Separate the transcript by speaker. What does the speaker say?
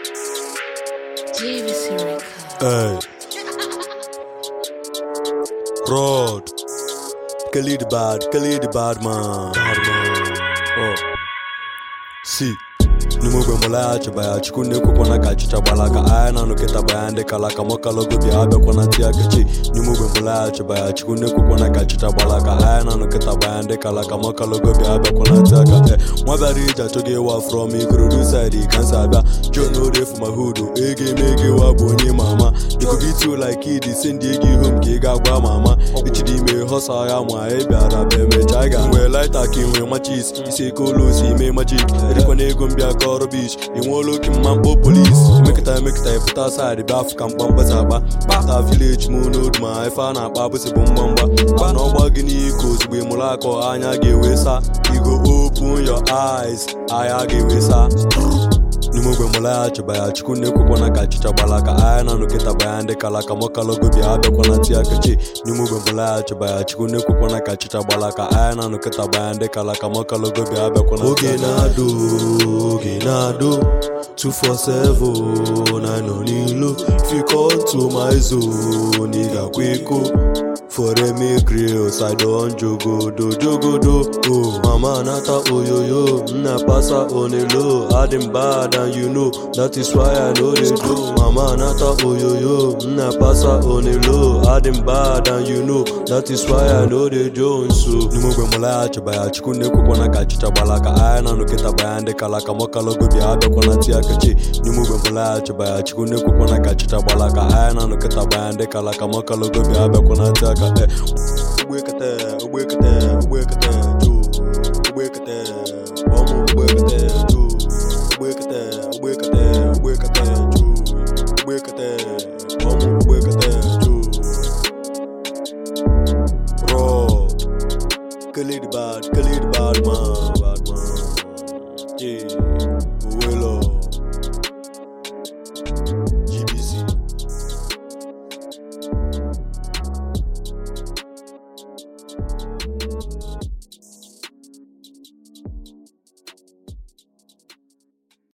Speaker 1: JVC Records.
Speaker 2: Hey. Rod. Khalid bad, Khalid bad man. Bad man. Oh. See. n'ime ogbe mụlaghachiba ya chukwu na-ekwekwana ka achịcha gbala ka anya na anụkịtaba ya ndị kala ka mọkalogo bịa abịakwana tia kechi n'ime ogbe mụlaghachiba ya chukwu na-ekwekwana ka achịcha gbala ka anya na anụkịtaba ya ndị kala ka mọkalogo bịa abịakwana tia ka e nwa bịara ije achọghị ịwa from ikorodu side kansa abịa john orefu ma hudu ego eme ego ịwa bụ onye ma ama dịkọbitu like idi sendi ego ihu m ka ị ga-agwa ma ama echiri ime họsa ya ma ị bịara bụ emecha ị ga-enwe laita ka ị nwee machis isi eke ụlọ osi ime machik erikwana ego m bịa ka ọrụ bish enweela oke mma mkpọ polis emekịta emekịta ịpụta saịdị bịa afụ ka mkpamkpasa agba kpata vileji m n'odu ma ife a na-akpa abụsị bụ mgbamgba gba na ọgba gị n'iko ozugbo ịmụrụ akọ anya ga-ewe sa igo open your eyes anya ga-ewe sa n'ime ogbe mụlaghachiba ya chukwu na-ekwekwana ka achịcha gbala ka anya na anụkịtaba ya ndị kala ka mọkalogo bịa abịakwana tia kechi n'ime ogbe mụlaghachiba ya chukwu na-ekwekwana ka achịcha gbala ka anya na anụkịtaba ya ndị kala ka mọkalogo bịa abịakwana oge na-adụ oge na-adụ 247 na nọ n'ilo fikontu my zone ị ga-akwa iko foremi grills i don jogodo jogodo oh mama nata oyoyo nna pasa onelo adim bad and you know that is why i no dey do mama nata oyoyo nna pasa onelo adim bad and you know that is why i no dey jones so n'ime ogbe mụlaghachiba ya chukwu na-ekwekwana ka achịcha gbala ka anya na anụkịtaba ya ndị kala ka mọkalogo bịa abịakwana tia kechi n'ime ogbe mụlaghachiba ya chukwu na-ekwekwana ka achịcha gbala ka anya na anụkịtaba ya ndị kala ka mọkalogo bịa abịakwana tia ka e ugbekete ugbekete ugbekete ju ugbekete ọmụ ugbekete ju ugbekete ugbekete ugbekete ju ugbekete ọmụ ugbekete ju Rod Khalid bad Khalid bad man bad man yeah